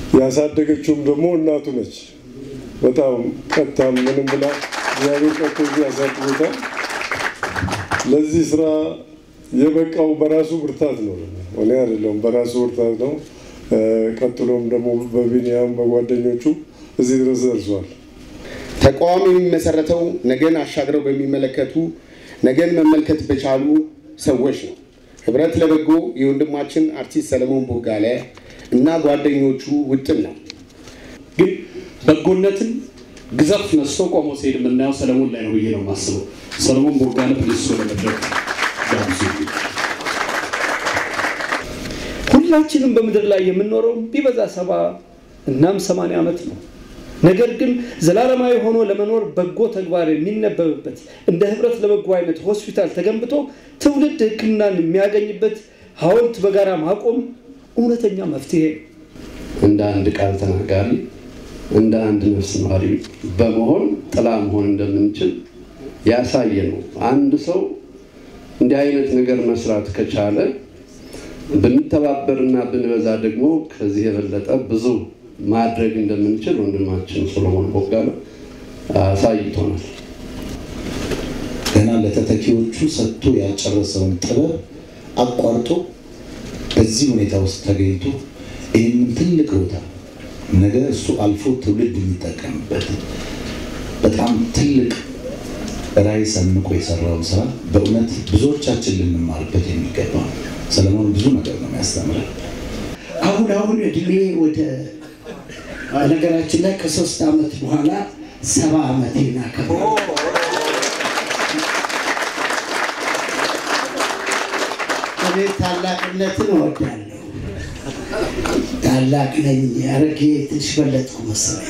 ያሳደገችውም ደግሞ እናቱ ነች። በጣም ቀጥታም ምንም ብላ እግዚአብሔር ቀጥቶ እዚህ ያሳድጎታል። ለዚህ ስራ የበቃው በራሱ ብርታት ነው፣ እኔ አይደለሁም፣ በራሱ ብርታት ነው። ቀጥሎም ደግሞ በቢኒያም በጓደኞቹ እዚህ ድረስ ደርሷል። ተቋም የሚመሰረተው ነገን አሻግረው በሚመለከቱ ነገን መመልከት በቻሉ ሰዎች ነው። ህብረት ለበጎ የወንድማችን አርቲስት ሰለሞን ቦጋለ እና ጓደኞቹ ውጥን ነው። ግን በጎነትን ግዘፍ ነስቶ ቆሞ ሲሄድ የምናየው ሰለሞን ላይ ነው ብዬ ነው የማስበው። ሰለሞን ቦጋለ ፕሊስ ወደ መድረክ ጋብዙ። ሁላችንም በምድር ላይ የምንኖረው ቢበዛ ሰባ እናም ሰማንያ ዓመት ነው። ነገር ግን ዘላለማዊ ሆኖ ለመኖር በጎ ተግባር የሚነበብበት እንደ ህብረት ለበጎ አይነት ሆስፒታል ተገንብቶ ትውልድ ሕክምናን የሚያገኝበት ሐውልት በጋራ ማቆም እውነተኛ መፍትሄ ነው። እንደ አንድ ቃል ተናጋሪ እንደ አንድ ነፍስ ነዋሪ በመሆን ጥላ መሆን እንደምንችል ያሳየ ነው። አንድ ሰው እንዲህ አይነት ነገር መስራት ከቻለ ብንተባበርና ብንበዛ ደግሞ ከዚህ የበለጠ ብዙ ማድረግ እንደምንችል ወንድማችን ሰሎሞን ቦጋለ አሳይቶናል። ገና ለተተኪዎቹ ሰጥቶ ያልጨረሰውን ጥበብ አቋርጦ በዚህ ሁኔታ ውስጥ ተገኝቶ ይህንን ትልቅ ቦታ ነገ እሱ አልፎ ትውልድ የሚጠቀምበት በጣም ትልቅ ራዕይ ሰንቆ የሰራውን ስራ በእውነት ብዙዎቻችን ልንማርበት የሚገባ ነው። ሰለሞን ብዙ ነገር ነው የሚያስተምረን። አሁን አሁን እድሜ ወደ ነገራችን ላይ ከሶስት ዓመት በኋላ ሰባ ዓመቴን አከብራለሁ። እኔ ታላቅነትን እወዳለሁ። ታላቅ ነኝ። አረጌ ትንሽ በለጥኩ መሰለኝ።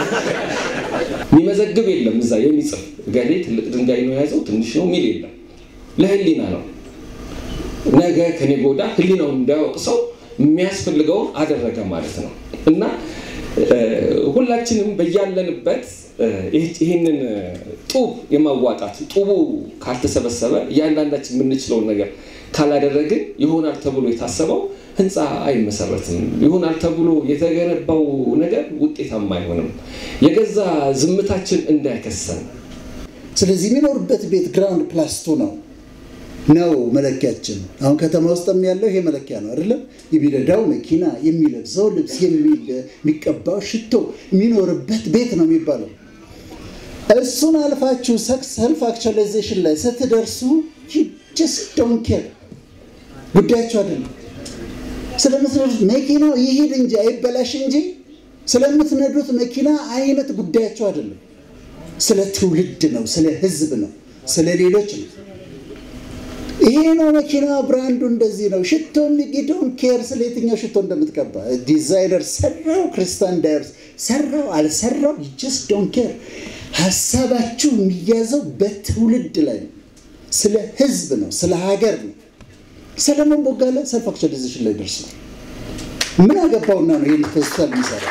የሚመዘግብ የለም እዛ የሚጽፍ ገሌ ትልቅ ድንጋይ ነው የያዘው ትንሽ ነው ሚል የለም። ለህሊና ነው። ነገ ከኔ ጎዳ ህሊናው እንዳያወቅ ሰው የሚያስፈልገውን አደረገ ማለት ነው እና ሁላችንም በያለንበት ይህንን ጡብ የማዋጣት ጡቡ ካልተሰበሰበ እያንዳንዳችን የምንችለውን ነገር ካላደረግን ይሆናል ተብሎ የታሰበው ህንፃ አይመሰረትም። ይሆናል ተብሎ የተገነባው ነገር ውጤታማ አይሆንም። የገዛ ዝምታችን እንዳይከሰን ስለዚህ የሚኖርበት ቤት ግራውንድ ፕላስ ቱ ነው ነው መለኪያችን። አሁን ከተማ ውስጥም ያለው ይሄ መለኪያ ነው አይደለም? የሚነዳው መኪና፣ የሚለብሰው ልብስ፣ የሚቀባው ሽቶ፣ የሚኖርበት ቤት ነው የሚባለው። እሱን አልፋችሁ ሰልፍ አክቹዋላይዜሽን ላይ ስትደርሱ ጀስት ዶንት ኬር ጉዳያቸው አይደለም። ስለምትነዱት መኪናው ይሄድ እንጂ አይበላሽ እንጂ ስለምትነዱት መኪና አይነት ጉዳያቸው አይደለም። ስለ ትውልድ ነው፣ ስለ ህዝብ ነው፣ ስለ ሌሎች ነው። ይሄ ነው መኪና ብራንዱ እንደዚህ ነው። ሽቶ ዶን ኬር ስለ የትኛው ሽቶ እንደምትቀባ ዲዛይነር ሰራው፣ ክርስቲያን ዳይርስ ሰራው አልሰራው ጀስት ዶን ኬር። ሀሳባችሁ የሚያዘው በትውልድ ላይ ነው፣ ስለ ህዝብ ነው፣ ስለ ሀገር ነው። ሰለሞን ቦጋለ ሰልፍ አክቹዋላይዜሽን ላይ ደርሷል። ምን አገባውና ነው ይህን ሆስፒታል የሚሰራ?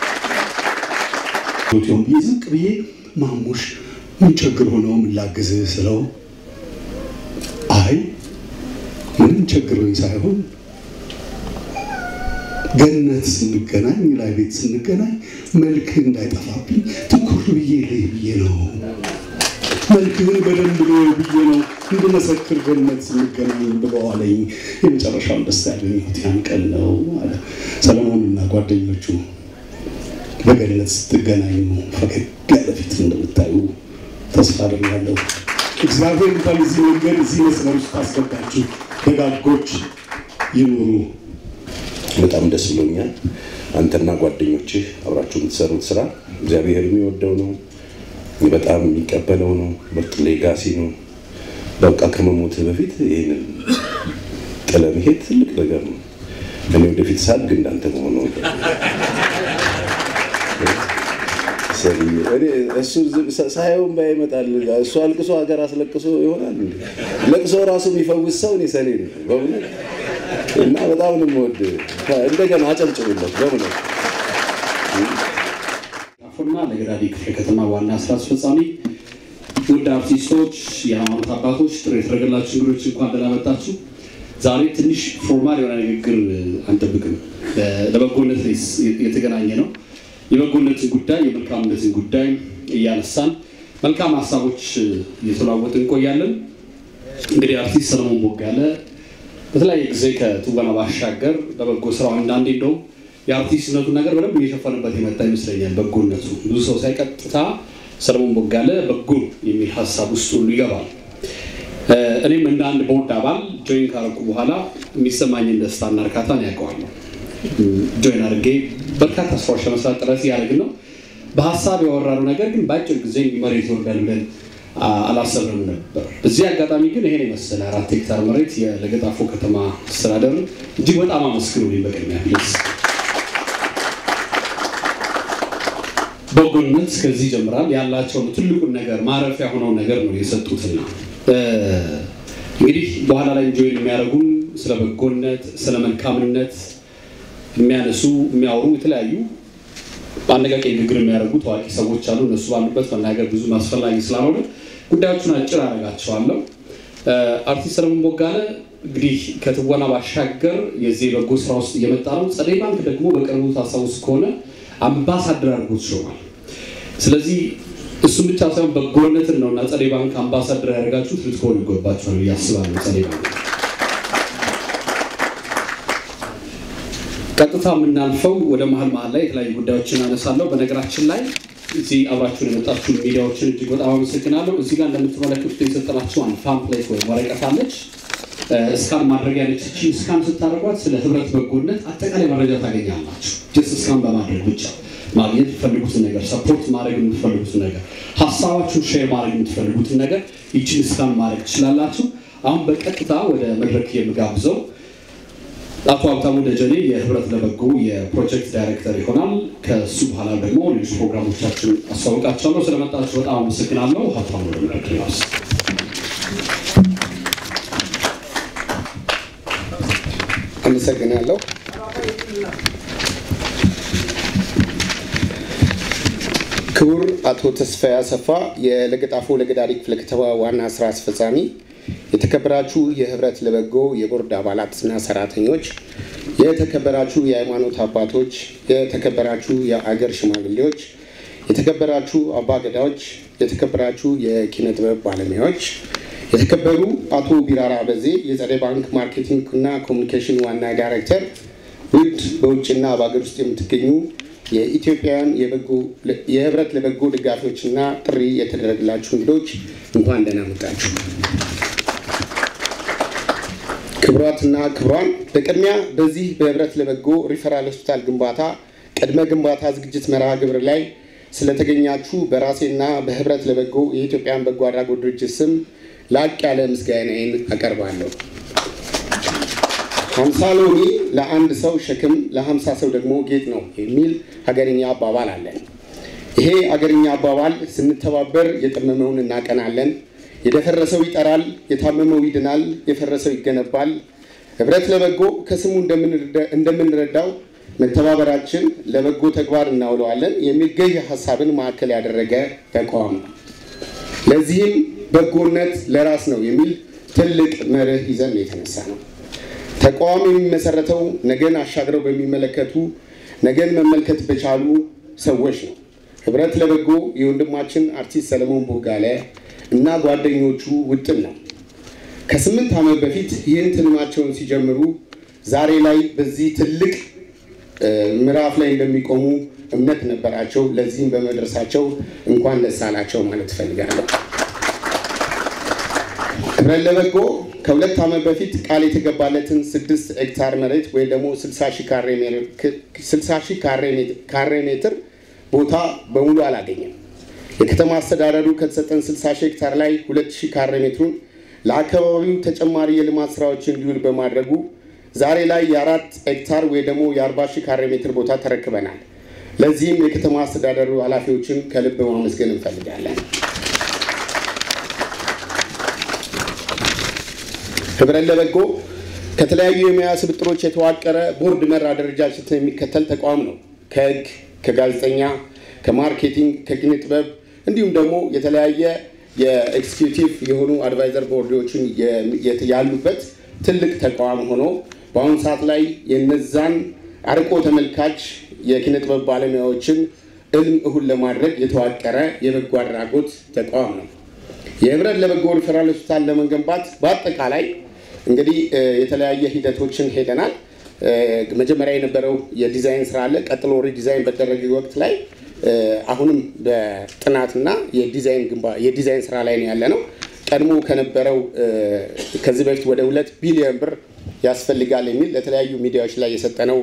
ሆቴውን ብዬ ዝቅ ብዬ ማሙሽ ምን ችግር ሆነው ምን ላግዝህ ስለው አይ ምንም ችግሮኝ ሳይሆን ገነት ስንገናኝ ላይ ቤት ስንገናኝ መልክ እንዳይጠፋብኝ ትኩር ብዬ ልይ ብዬ ነው። መልክህን በደንብ ነው ብዬ ነው እንድመሰክር ገነት ስንገናኝ ብለዋለኝ። የመጨረሻውን ደስ ያገኘሁት ያን ቀን ነው አለ ሰለሞንና ጓደኞቹ። በገነት ስትገናኙ ፈገግ ያለ ፊት እንደምታዩ ተስፋ አደርጋለሁ። እግዚአብሔር እንኳን እዚህ መንገድ እዚህ መስመር ውስጥ አስገባችሁ። ደጋጎች ይኑሩ። በጣም ደስ ብሎኛል። አንተና ጓደኞችህ አብራችሁ የምትሰሩት ስራ እግዚአብሔር የሚወደው ነው፣ በጣም የሚቀበለው ነው። ምርጥ ሌጋሲ ነው። በቃ ከመሞትህ በፊት ይህንን ጥለ መሄድ ትልቅ ነገር ነው። እኔ ወደፊት ሳድግ እንዳንተ መሆን ነው። እሱ ሳየውን ባይ ይመጣል። እሱ አልቅሶ ሀገር አስለቅሶ ይሆናል። ለቅሶ ራሱ የሚፈውስ ሰው እኔ ሰኔ ነው በእውነት እና በጣም ነው የምወድ። እንደገና አጨብጭቡለት በእውነት። ጣፎና ለገዳዲ ክፍለ ከተማ ዋና ስራ አስፈጻሚ፣ ውድ አርቲስቶች፣ የሃይማኖት አባቶች፣ ጥሪ የተደረገላችሁ እንግዶች እንኳን ደህና መጣችሁ። ዛሬ ትንሽ ፎርማል የሆነ ንግግር አንጠብቅም። ለበጎነት የተገናኘ ነው። የበጎነትን ጉዳይ የመልካምነትን ጉዳይ እያነሳን መልካም ሀሳቦች እየተለዋወጥን እንቆያለን። እንግዲህ አርቲስት ሰለሞን ቦጋለ በተለያየ ጊዜ ከትወና ባሻገር በበጎ ስራው አንዳንዴ እንደውም የአርቲስትነቱን ነገር በደንብ እየሸፈንበት የመጣ ይመስለኛል። በጎነቱ ብዙ ሰው ሳይቀጥታ ሰለሞን ቦጋለ በጎ የሚል ሀሳብ ውስጥ ሁሉ ይገባል። እኔም እንደ አንድ ቦርድ አባል ጆይን ካረኩ በኋላ የሚሰማኝን ደስታና እርካታን ያውቀዋለሁ። ጆይን አድርጌ በርካታ ስራዎች ለመስራት ጥረት እያደረግን ነው። በሀሳብ ያወራነው ነገር ግን በአጭር ጊዜ መሬት ይወርዳል ብለን አላሰብንም ነበር። በዚህ አጋጣሚ ግን ይሄን የመሰለ አራት ሄክታር መሬት የለገጣፎ ከተማ አስተዳደር እጅግ በጣም አመስግኑልኝ በቅድሚያ ፕሊዝ። በጎነት ከዚህ ይጀምራል። ያላቸውን ትልቁን ነገር ማረፊያ ሆነው ነገር ነው የሰጡትና እንግዲህ በኋላ ላይ ጆይን የሚያደርጉን ስለ በጎነት፣ ስለ መልካምነት የሚያነሱ የሚያወሩ የተለያዩ በአነቃቂ ንግግር የሚያደርጉ ታዋቂ ሰዎች አሉ። እነሱ ባሉበት መናገር ብዙ አስፈላጊ ስላልሆነ ጉዳዮቹን አጭር አደርጋቸዋለሁ። አርቲስት ሰለሞን ቦጋለ እንግዲህ ከትወና ባሻገር የዚህ በጎ ስራ ውስጥ እየመጣ ነው። ጸደይ ባንክ ደግሞ በቅርቡ ታስታውስ ከሆነ አምባሳደር አድርጎት ሾሟል። ስለዚህ እሱም ብቻ ሳይሆን በጎነትን ነው እና ጸደይ ባንክ አምባሳደር ያደርጋችሁት ልትሆኑ ይገባችኋል ብዬ አስባለሁ። ጸደይ ባንክ ቀጥታ የምናልፈው ወደ መሀል መሀል ላይ የተለያዩ ጉዳዮችን አነሳለሁ። በነገራችን ላይ እዚህ አብራችሁን የመጣችሁ ሚዲያዎችን እጅግ በጣም አመሰግናለሁ። እዚህ ጋር እንደምትመለከቱት የሰጠናችሁ አንድ ፓምፕሌት ወይም ወረቀት አለች። እስካን ማድረጊያ ነች። እቺ እስካን ስታደርጓት ስለ ህብረት በጎነት አጠቃላይ መረጃ ታገኛላችሁ። ጀስት እስካን በማድረግ ብቻ ማግኘት የምትፈልጉትን ነገር፣ ሰፖርት ማድረግ የምትፈልጉትን ነገር፣ ሀሳባችሁን ሼር ማድረግ የምትፈልጉትን ነገር ይችን እስካን ማድረግ ትችላላችሁ። አሁን በቀጥታ ወደ መድረክ የምጋብዘው አቶ ሀብታሙ ደጀኔ የህብረት ለበጎ የፕሮጀክት ዳይሬክተር ይሆናል። ከሱ በኋላ ደግሞ ሌሎች ፕሮግራሞቻችን አስታውቃቸዋለሁ። ስለመጣችሁ በጣም አመሰግናለሁ። ሀብታሙ ለመድረክ ያስ አመሰግናለሁ። ክቡር አቶ ተስፋዬ አሰፋ የለገጣፎ ለገዳሪ ክፍለ ከተማ ዋና ስራ አስፈጻሚ፣ የተከበራችሁ የህብረት ለበጎ የቦርድ አባላትና ሰራተኞች፣ የተከበራችሁ የሃይማኖት አባቶች፣ የተከበራችሁ የአገር ሽማግሌዎች፣ የተከበራችሁ አባገዳዎች፣ የተከበራችሁ የኪነ ጥበብ ባለሙያዎች፣ የተከበሩ አቶ ቢራራ በዜ የጸደይ ባንክ ማርኬቲንግ እና ኮሚኒኬሽን ዋና ዳይሬክተር፣ ውድ በውጭና በሀገር ውስጥ የምትገኙ የኢትዮጵያውያን የህብረት ለበጎ ደጋፊዎችና ጥሪ የተደረገላችሁ እንግዶች እንኳን ደህና መጣችሁ። ክቡራትና ክቡራን፣ በቅድሚያ በዚህ በህብረት ለበጎ ሪፈራል ሆስፒታል ግንባታ ቅድመ ግንባታ ዝግጅት መርሃ ግብር ላይ ስለተገኛችሁ በራሴና በህብረት ለበጎ የኢትዮጵያን በጎ አድራጎት ድርጅት ስም ላቅ ያለ ምስጋናዬን አቀርባለሁ። ሀምሳ ሎሚ ለአንድ ሰው ሸክም ለሀምሳ ሰው ደግሞ ጌጥ ነው የሚል ሀገርኛ አባባል አለን። ይሄ ሀገርኛ አባባል ስንተባበር የጠመመውን እናቀናለን፣ የደፈረሰው ይጠራል፣ የታመመው ይድናል፣ የፈረሰው ይገነባል። ህብረት ለበጎ ከስሙ እንደምንረዳው መተባበራችን ለበጎ ተግባር እናውለዋለን የሚል ገዥ ሀሳብን ማዕከል ያደረገ ተቋም ነው። ለዚህም በጎነት ለራስ ነው የሚል ትልቅ መርህ ይዘን የተነሳ ነው። ተቋም የሚመሰረተው ነገን አሻግረው በሚመለከቱ ነገን መመልከት በቻሉ ሰዎች ነው። ህብረት ለበጎ የወንድማችን አርቲስት ሰለሞን ቦጋለ እና ጓደኞቹ ውጥን ነው። ከስምንት ዓመት በፊት ይህን ትልማቸውን ሲጀምሩ ዛሬ ላይ በዚህ ትልቅ ምዕራፍ ላይ እንደሚቆሙ እምነት ነበራቸው። ለዚህም በመድረሳቸው እንኳን ደስ አላቸው ማለት እፈልጋለሁ። ህብረት ለበጎ ከሁለት ዓመት በፊት ቃል የተገባለትን ስድስት ሄክታር መሬት ወይም ደግሞ 60 ሺህ ካሬ ሜትር ቦታ በሙሉ አላገኘም። የከተማ አስተዳደሩ ከተሰጠን 60 ሺህ ሄክታር ላይ 2 ሺህ ካሬ ሜትሩን ለአካባቢው ተጨማሪ የልማት ስራዎች እንዲውል በማድረጉ ዛሬ ላይ የአራት ሄክታር ወይ ደግሞ የ40 ሺህ ካሬ ሜትር ቦታ ተረክበናል። ለዚህም የከተማ አስተዳደሩ ኃላፊዎችን ከልብ ማመስገን እንፈልጋለን። ህብረት ለበጎ ከተለያዩ የሙያ ስብጥሮች የተዋቀረ ቦርድ መር አደረጃጀትን የሚከተል ተቋም ነው። ከህግ፣ ከጋዜጠኛ፣ ከማርኬቲንግ፣ ከኪነ ጥበብ እንዲሁም ደግሞ የተለያየ የኤክስኪዩቲቭ የሆኑ አድቫይዘር ቦርዶችን ያሉበት ትልቅ ተቋም ሆኖ በአሁኑ ሰዓት ላይ የነዛን አርቆ ተመልካች የኪነ ጥበብ ባለሙያዎችን እልም እሁን ለማድረግ የተዋቀረ የበጎ አድራጎት ተቋም ነው። የህብረት ለበጎ ሪፈራል ሆስፒታል ለመገንባት በአጠቃላይ እንግዲህ የተለያየ ሂደቶችን ሄደናል። መጀመሪያ የነበረው የዲዛይን ስራ አለ። ቀጥሎ ሪዲዛይን በተደረገ ወቅት ላይ አሁንም በጥናትና የዲዛይን ስራ ላይ ነው ያለ ነው። ቀድሞ ከነበረው ከዚህ በፊት ወደ ሁለት ቢሊዮን ብር ያስፈልጋል የሚል ለተለያዩ ሚዲያዎች ላይ የሰጠነው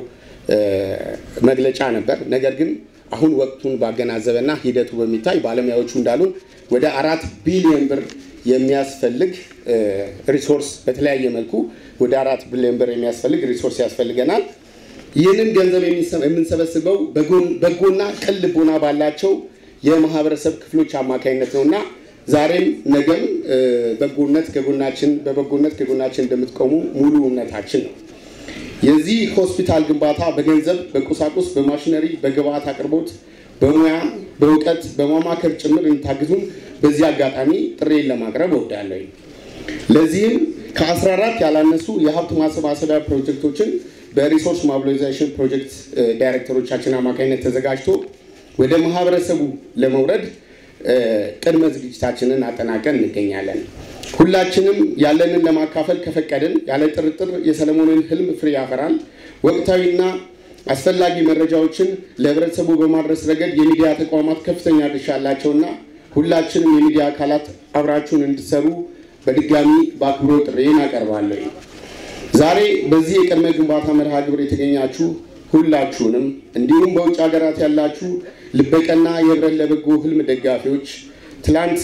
መግለጫ ነበር። ነገር ግን አሁን ወቅቱን ባገናዘበና ሂደቱ በሚታይ ባለሙያዎቹ እንዳሉን ወደ አራት ቢሊዮን ብር የሚያስፈልግ ሪሶርስ በተለያየ መልኩ ወደ አራት ቢሊዮን ብር የሚያስፈልግ ሪሶርስ ያስፈልገናል። ይህንን ገንዘብ የምንሰበስበው በጎና ቅን ልቦና ባላቸው የማህበረሰብ ክፍሎች አማካኝነት ነው እና ዛሬም ነገም በጎነት ከጎናችን በበጎነት ከጎናችን እንደምትቆሙ ሙሉ እምነታችን ነው። የዚህ ሆስፒታል ግንባታ በገንዘብ፣ በቁሳቁስ፣ በማሽነሪ፣ በግብአት አቅርቦት፣ በሙያ፣ በእውቀት፣ በማማከር ጭምር እንታግዙን በዚህ አጋጣሚ ጥሬን ለማቅረብ እወዳለሁ። ለዚህም ከ14 ያላነሱ የሀብት ማሰባሰቢያ ፕሮጀክቶችን በሪሶርስ ሞቢላይዜሽን ፕሮጀክት ዳይሬክተሮቻችን አማካኝነት ተዘጋጅቶ ወደ ማህበረሰቡ ለመውረድ ቅድመ ዝግጅታችንን አጠናቀን እንገኛለን። ሁላችንም ያለንን ለማካፈል ከፈቀድን ያለ ጥርጥር የሰለሞንን ህልም ፍሬ ያፈራል። ወቅታዊና አስፈላጊ መረጃዎችን ለህብረተሰቡ በማድረስ ረገድ የሚዲያ ተቋማት ከፍተኛ ድርሻ አላቸውና ሁላችንም የሚዲያ አካላት አብራችሁን እንድትሰሩ በድጋሚ በአክብሮ ጥሬን አቀርባለሁ። ዛሬ በዚህ የቅድመ ግንባታ መርሃ ግብር የተገኛችሁ ሁላችሁንም እንዲሁም በውጭ ሀገራት ያላችሁ ልበቀና የህብረት ለበጎ ህልም ደጋፊዎች ትላንት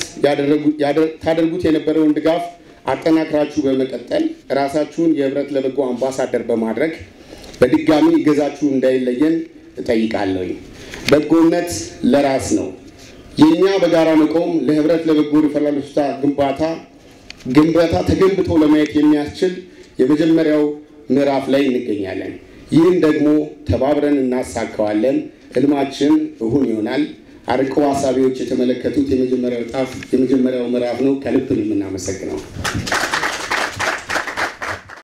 ታደርጉት የነበረውን ድጋፍ አጠናክራችሁ በመቀጠል ራሳችሁን የህብረት ለበጎ አምባሳደር በማድረግ በድጋሚ እገዛችሁ እንዳይለየን እጠይቃለሁ። በጎነት ለራስ ነው። የእኛ በጋራ መቆም ለህብረት ለበጎ ሪፈራል ሆስፒታል ግንባታ ግንባታ ተገንብቶ ለማየት የሚያስችል የመጀመሪያው ምዕራፍ ላይ እንገኛለን። ይህን ደግሞ ተባብረን እናሳካዋለን። ህልማችን እሁን ይሆናል። አርቆ ሀሳቢዎች የተመለከቱት የመጀመሪያው ጣፍ የመጀመሪያው ምዕራፍ ነው። ከልብ ነው የምናመሰግነው።